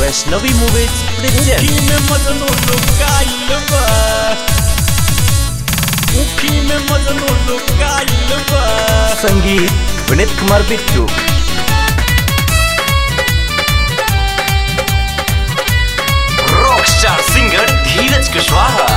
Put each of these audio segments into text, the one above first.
Vaishnavi movies present मुखी में मजनू लुकाइल बा मुखी में मजनू लुकाइल बा संगीत Vineet Kumar Bittu rock star singer Dheeraj Kushwaha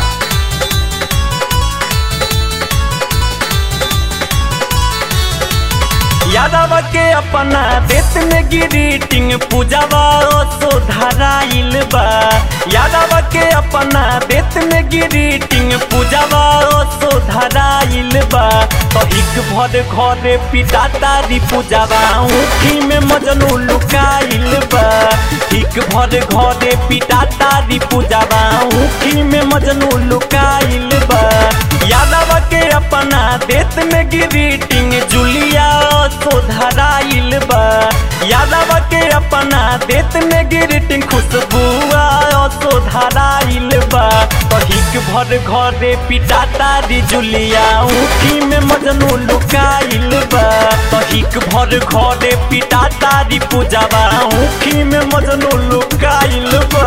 Yadav के अपना देश में ग्रीटिंग पूजावा सुधराइल बा यादव के अपना देश में ग्रीटिंग पूजावा सुधराइल बा तो एक भर घरे पिता तारी पूजावा ऊखी में मजनू लुकाइल बा एक भर घरे पिता तारी पूजावा ऊखी में मजनू लुकाइल बा यादव के अपना देश में ग्रीटिंग जुलिया सुधराइल बा यादव के अपना देश में ग्रीटिंग खुशबुआ सुधराइल बा कहिक भर घरे पिटा तारी जुलिया ऊखी में मजनू लुकाइल बा कहिक भर घरे पिटा तारी पूजावा ऊखी में मजनू लुकाइल बा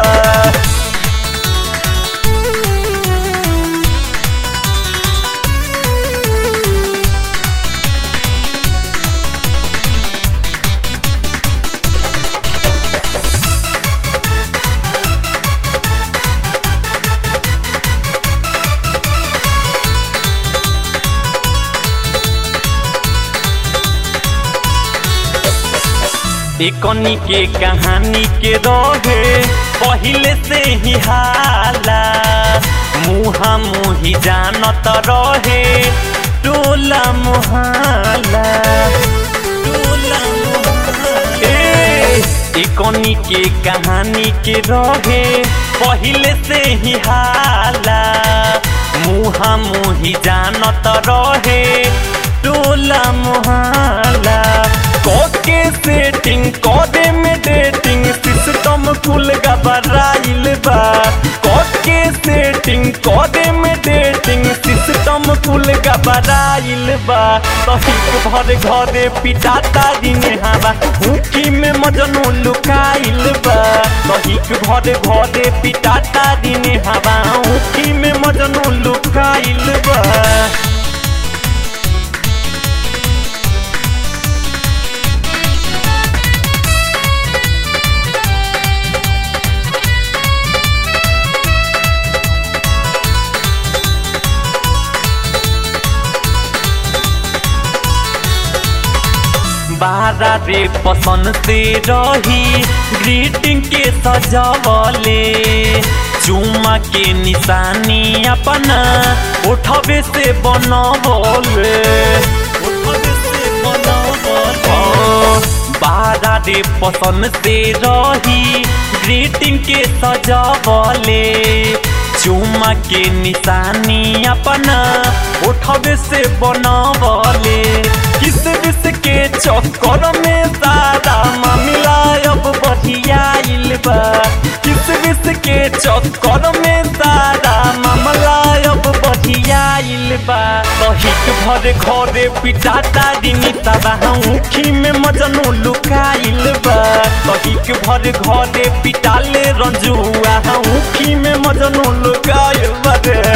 एकनी के कहानी के रहे पहले से ही हाला मुहा मुही जानत रहे टोला मुहाला टोला मुहाला ए, एकनी के कहानी के रहे पहले से ही हाला मुहा मुही जानत रहे टोला मुहाला कोके सेटिंग कोडे में डेटिंग सिस्टम कुल गबराइल बा कोके सेटिंग कोडे में डेटिंग सिस्टम कुल गबराइल बा तहिक भर घरे पिटा तारी नेहावा हुकी में मजनू लुकाइल बा तहिक भर घरे पिटा तारी नेहावा हुकी में मजनू लुकाइल बा बारा रे पसंद से रही ग्रीटिंग के सजावले चुमा के निशानी अपना उठबे से बनवले उठबे से बनवले बारा रे पसंद से रही ग्रीटिंग के सजावले चुमा के निशानी अपना उठबे से बनवले किस विस के चक्कर में सारा मामला अब बढ़ियाइल बा किस विस के चक्कर में सारा मामला अब बढ़ियाइल बा तहिक भर घरे पिटा तारी निताबा ऊखी में मजनू लुकाइल बा तहिक भर घरे पिटाले रंजुआ ऊखी में मजनू लुकाइल बा रे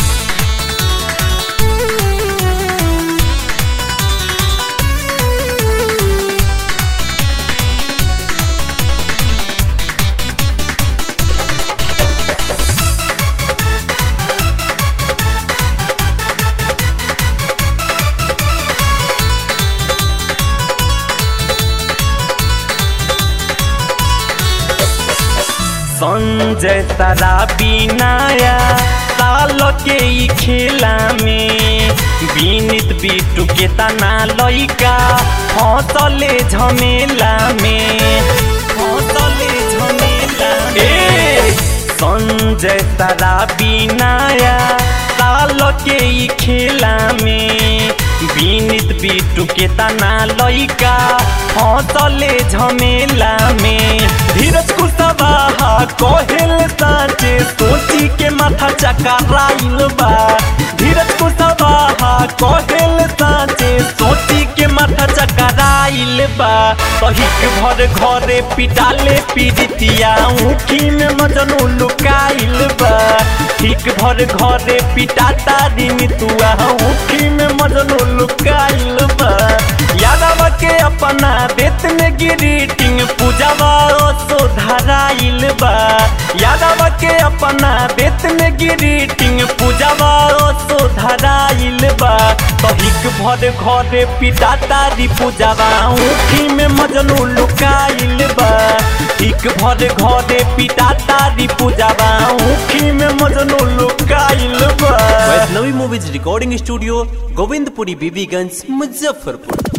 संजय तारा बिनाया साल के ई खेला में बीनित बिटू के तना लइका हंसले झमेला में हंसले झमेला ए संजय तारा बिनाया साल के ई खेला में बीनित बिटू के तना लइका हंसले झमेला में धीरज कुशवाहा कहेल साचे सोची के माथा चकराइल बा धीरज कुशवाहा कहेल साचे सोची के माथा चकराइल बा तो कहिक भर घरे पिटाले पीड़ितिया ऊखी में मजनू लुकाइल बा ठीक भर घरे पिटाता दिन तुआ ऊखी में मजनू लुकाइल बा यादव के अपना देत में गिरीटिंग पूजावा सो धराइल बा यादव के अपना देत में गिरीटिंग पूजावा सो धराइल बा कहिक भर घरे पिटाता री पूजावा ऊखी में मजनू लुकाइल बा ठीक भर घरे पिटाता री पूजावा ऊखी में मजनू लुकाइल बा Vaishnavi movies recording studio Govindpuri Bibiganj Muzaffarpur